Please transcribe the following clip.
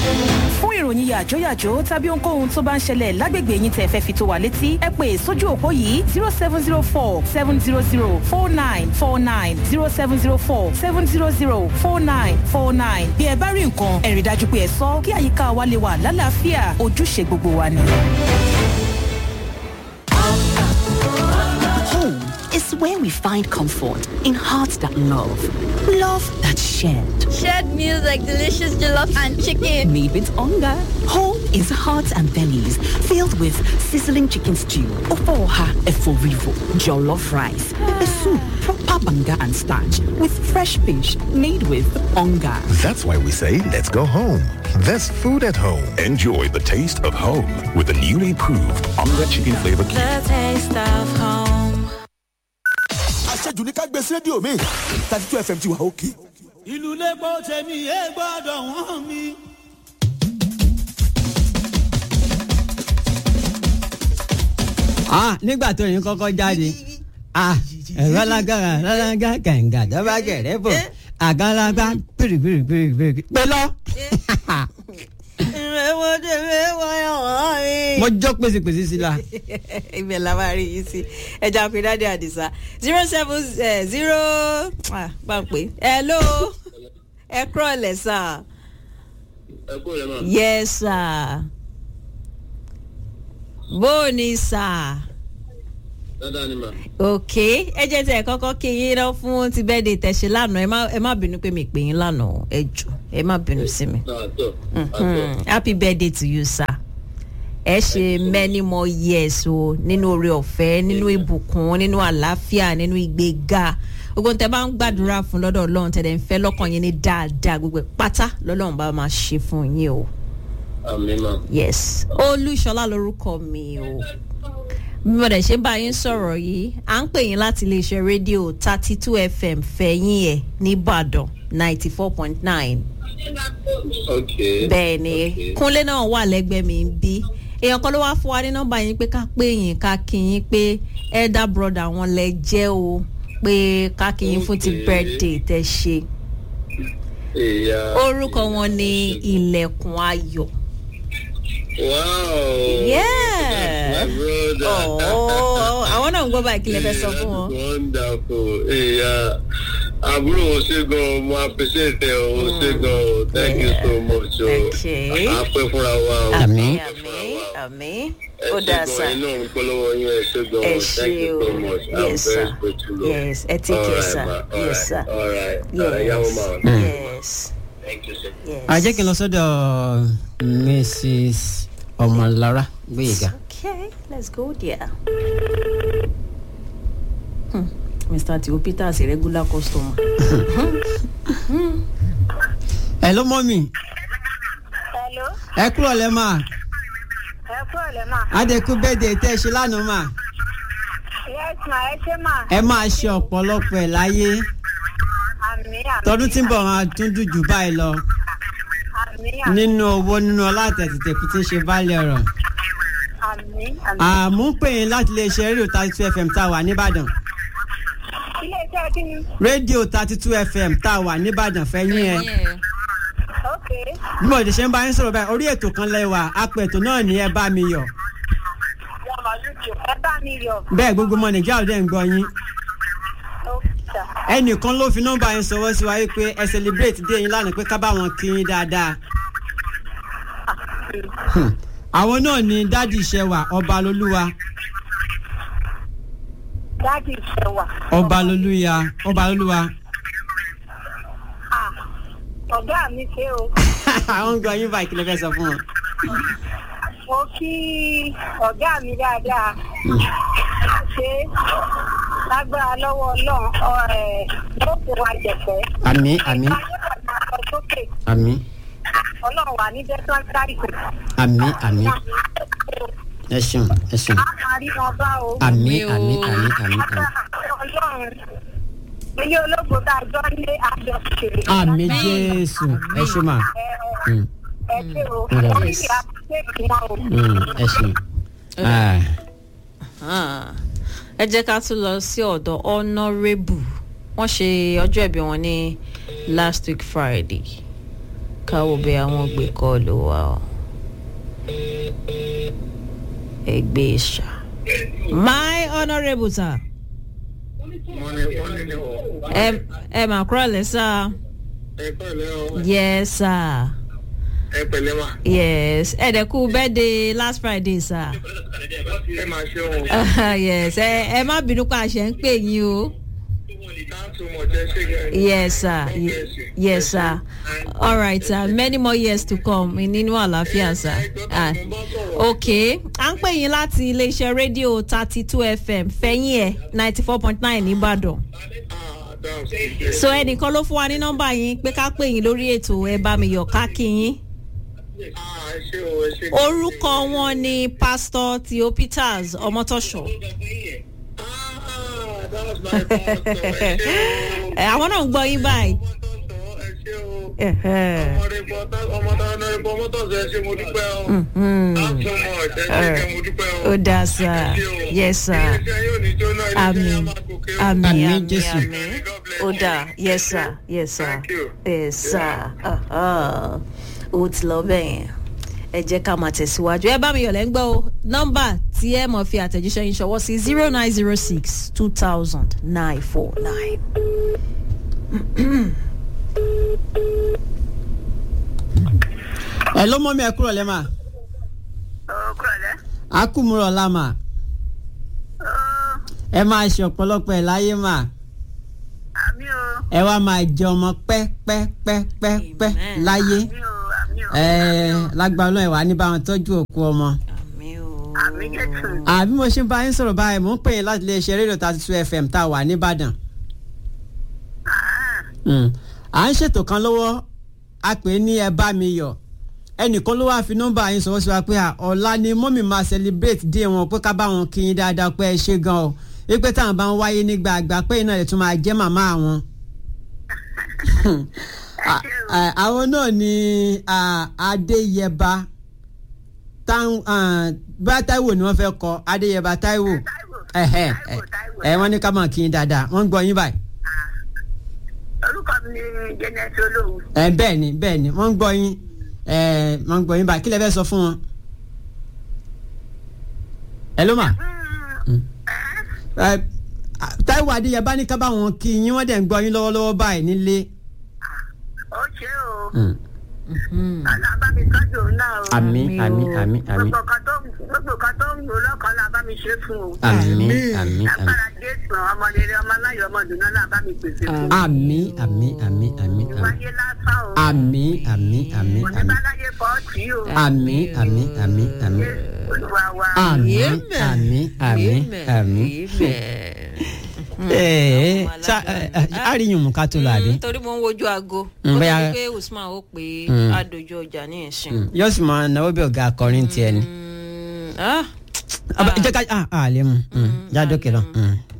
fún ìròyìn yàjóyàjó tàbí ohunkóhun tó bá ń ṣẹlẹ̀ lágbègbè yín tẹ́ fẹ́ fi tó wa létí ẹ pè sójú òpó yìí zero seven zero four seven zero zero four nine four nine zero seven zero four seven zero zero four nine four nine bí ẹ bá rí nǹkan ẹ rí dájú pé ẹ sọ kí àyíká wa lè wà lálàáfíà ojúṣe gbogbo wa ni. Home is where we find comfort in hearts that love, love that shared. Shared meals like delicious jollof and chicken. Made with hunger. Home is hearts and bellies filled with sizzling chicken stew, ofoha eforivo, jollof rice, pepper soup, proper banga and starch with fresh fish made with hunger. That's why we say let's go home. There's food at home. Enjoy the taste of home with the newly proved Onga Chicken Flavor Cube. The taste of home. àṣejù ní ká gbé sí rédíò mi thirty two fm ti wà òkè. ìlú lẹ́gbọ́ tèmi ẹ gbọ́dọ̀ wọ́n mi. ah nígbà tó yín kọ́kọ́ jáde ah ẹ̀rọ lágbára lálágá kẹ̀ǹgà dọ́bà gẹ̀rẹ́ bò àgàlagbà pìrìpìrìpìrì pẹ̀lọ́. ìrẹ̀wọ̀n tèmi wọ́n wọ́n mi. mo jọ pèsèpèsè sí la. ibẹ̀ la máa rí yìí sí ẹja pinade àdìsá zero seven zero bá ń pè é hello ẹ kúrọ̀ lẹ̀ sà. ẹ kúrò lẹ́ mọ̀. yes sir. bó o ní sà. dáadáa ni mà. ok ẹ jẹ́ tí ẹ kọ́kọ́ kí yín lọ fún ti bẹ́ẹ̀ de tẹ̀sí lánàá ẹ má ẹ má bínú pé mi pè yín lánàá ẹ jù ẹ má bínú sí mi. àtọ̀ Mhm. happy birthday to you sir ẹ ṣe many more years o nínú oore ọ̀fẹ́ nínú ìbùkún nínú àlàáfíà nínú ìgbéga gbogbo tẹ bá ń gbàdúrà fún lọ́dọ̀ ọlọ́run tẹ̀lé ń fẹ́ lọ́kàn yín ní dáadáa gbogbo ẹ̀ pátá lọ́lọ́run bá máa ṣe fún yín o àmì mà. yes olúṣọlá lorúkọ mi o bí mo dẹ̀ ṣe ń bá yín sọ̀rọ̀ yìí à ń pè yín láti iléeṣẹ́ rédíò thirty two fm fẹ̀yìn ẹ̀ nìbàdàn ninety four point nine ok. bẹ́ẹ̀ ni ok. kúnlé náà wà lẹ́gbẹ̀ẹ́ mi ń bí èèyàn kan ló wá fún wa ní nọ́mbà yín pé ká pé yín ká kí yín pé elder brother wọn lẹ jẹ́ o pé ká kí yín fún ti Okay. birthday tẹ ṣe ìyá. orúkọ wọn ní ilẹ̀kùn ayọ̀ wow. Yeah. my brother. Oh, àwọn náà ń gbọ́ báyìí kí lè fẹ́ sọ fún wọn. That's wonderful. ìyá àbúrò o ṣe gan mo appreciate ẹ o o ṣe gan o thank you so much o. Okay. a pẹ́ fúnra wa o. Àmín. àmì àmì ẹ ó ṣe dáa gan sá iná ń polówó yín ẹ ṣe gan ẹ o ṣe thank you so o much i'm yes very sir grateful. yes ẹ take care Alright, sir ma. yes sir Alright. Alright. Uh, Yahoo yes man. yes Thank you, sir. yes. a jẹ́ kí n lọ sọ́dọ̀ mrs ọmọlára gbéyìíga. Okay, let's go there. Hmm. Mr. Tio Peter is a regular customer. ẹ ló mọ́ mi Hello, ẹ kúrò lẹ́ mà ẹ kú ọ̀lẹ́ mà. adẹ́kú bẹ́ẹ̀dẹ̀ tẹ́ ẹ ṣe lánàá mà Yes ma, ẹ ṣé mà. ẹ máa ṣe ọ̀pọ̀lọpọ̀ ẹ̀ láyé Àmì àmì. tọdún tí ń bọ̀ máa tún dùn jù báyìí lọ Àmì àmì. nínú owó nínú ọlá àtẹ̀tẹ̀kù tí ń ṣe báàlẹ̀ ọ̀rọ̀ Àmì àmì. àmú ń pè yín láti lè ṣe rédíò thirty two fm tá a wà nìbàdàn Ilé iṣẹ́ kí ni? rédíò thirty two fm tá a wà nìbàdàn fẹ́yìn ẹ̀ Ok. bí mo ṣe ń bá yín sọ̀rọ̀ báyìí orí ètò kan lẹ́wà apẹ̀tò náà ní ẹ bá mi yọ̀ Ẹ bá mi yọ̀. bẹ́ẹ̀ gbogbo ọmọ nàìjíríà ló dẹ̀ ń gbọ́ yín Ókè. ẹnìkan ló fi nọ́mbà yín sọwọ́ sí wa yìí pé ẹ celebrate dé yín lánàá pé ká bá wọn kí yín dáadáa Hmm. àwọn náà ni dádì ìṣẹwà ọba lolúwa Dáàdì ìṣẹ̀wà. ọba lolúya ọba lolúwa Ah, Ọ̀gá mi ṣe o. àwọn ń gbọ́ yín báyìí kí lè fẹ́ sọ fún wọn. Mo kí ọ̀gá mi dáadáa. Ṣé lágbára lọ́wọ́ Ọlọ́run ọ- ẹ̀, yóò kó wa jẹ̀fẹ́. àmì àmì Lọ sókè. àmì Ọlọ́run wà ní Dẹ́sán-Táìsì. àmì àmì ẹ ṣeun ẹ ṣeun A máa rí wọn bá o. àmì àmì àmì àmì àmì Ọlọ́run ilé ológun tá a jọ lé àjọṣe. àmì jésù ẹ ṣe mà Hmm, Ẹ ṣe o. Yes. Wọ́n ní àpèké wọn o. hmm, ẹ ṣeun. Ah, Ah, ẹ jẹ́ ká tún lọ sí ọ̀dọ̀ honourable wọ́n ṣe ọjọ́ ìbí wọn ní last week friday káwọ bẹ àwọn gbé kọlù wa o ẹgbẹ ìṣà my honourable sir ẹ ẹ mà kúrò lẹ́sà ẹ pẹ̀lẹ́ o yes sir ẹ pẹ̀lẹ́ ma yes ẹ dẹ̀ kú birthday last friday sir ẹ máa ṣe ohun yes ẹ ẹ má bínú pa àṣẹ ń pè yín o. thanks so much ẹ ṣe gẹ. yes sir Ye- yes sir all right sir many more years to come nínú àlàáfíà sir ah ok à ń pè yín láti iléeṣẹ́ rédíò thirty two fm fẹ́yìn ẹ̀ ninety four point nine nìbàdàn so ẹnìkan ló fún wa ní nọ́mbà yín pé ká pè yín lórí ètò ẹ bá mi yọ̀ ká kí yín orúkọ wọn ni pastor theo peters ọmọtọṣọ ẹ, àwọn náà ń gbọ́ yín báyìí. Ẹ̀hẹ́. ọmọ táwọn náà bọ mọ́tò ṣe ṣe mo dúpẹ́ o. Mhm. thanks so much ẹ ṣe gẹ mo dúpẹ́ o. ó dáa sá yes sir iléeṣẹ́ yóò ní jóná iléeṣẹ́ àmì yóò máa gòkè o. àmì Àmín, àmì Jésù. àmì ó dáa yes sir yes sir yes sir Aha. ó ti lọ bẹ́ẹ̀ yẹn ẹ jẹ́ ká máa tẹ̀síwájú ẹ bá mi yọ̀lẹ́ ń gbọ́ o nọ́mbà tí ẹ mọ̀ fi àtẹ̀jíṣẹ́ yín ṣọwọ́ sí zero nine zero six two thousand nine four nine. ẹ ló mọ́ mi ẹ kúrò lẹ́mà. a kú mu rọ̀ lámà. ẹ máa ṣe ọ̀pọ̀lọpọ̀ ẹ̀ láyé mà. ẹ wá máa jẹ ọmọ pẹ́pẹ́pẹ́pẹ́ láyé. ẹ lágbára náà ẹ wà ní báwọn tọ́jú òkú ọmọ. àbí mo ṣe ń bá yín sọ̀rọ̀ báyìí mò ń pè yín láti iléeṣẹ́ rédíò thirty two fm tá a wà nìbàdàn. Mm. à ń ṣètò kan lọ́wọ́ a pè é ní ẹ bá mi yọ̀ ẹnìkan ló wáá fi nọ́mbà yín sọ̀rọ̀ sí wa pé à, ọ̀la ni mọ́mì máa celebrate dé wọn pé ká bá wọn kí yín dáadáa pé ẹ ṣe gan o wípé táwọn bá ń wáyé nígbà àgbà pé iná rẹ̀ tún máa jẹ́ màmá àwọn. À- à- àwọn náà ni à, adéyẹba táwọn bá táíwò ni wọ́n fẹ́ kọ adéyẹba táíwò ẹ̀hẹ́ ẹ̀ ẹ̀ wọ́n ní ká máa kí yín dáadáa wọ́n ń gbọ́ yín báyìí. orúkọ mi ni jẹnẹsì olóhùn. ẹ bẹ́ẹ̀ ni bẹ́ẹ̀ ni wọ́n ń gbọ́ yín ẹ wọ́n ń gbọ́ yín báyìí kí lẹ fẹ́ sọ fún wọn. ẹ ló mà. Ẹ, Táíwò Adéyẹbá ní ká bá wọn kí yín wọ́n dẹ̀ ń gbọ́ yín lọ́wọ́lọ́wọ́ báyìí nílé. ó ṣe o ọlá bá mi tọ́jú òun náà o. àmì àmì àmì àmì gbogbo kan tó gbogbo kan tó ń lò lọ́kàn náà bá mi ṣe fún o. àmì àmì àmì agbára jésù ọmọ rere ọmọ aláyọ̀ ọmọ dùnú náà bá mi pèsè fún. àmì àmì àmì àmì wáyé lásán o. àmì àmì àmì kò ní àmì bá láyé fọ́ọ̀tì o. àmì àmì àmì àmì olúwa wa. àmì àmì àmì àmì. Ee sa àríyìn mú ká tó lọ àbí. torí mo ń wojú aago Mm, ó bóyá- ti pé usman ó pé Mm. àdójú ọjà ní ìsìn. yóò sì máa náwó bí ọ̀gá akọrin tiẹ̀ ni. Ah, Aba- jẹ́ ká a a lè mu jádókè lọ. Mm.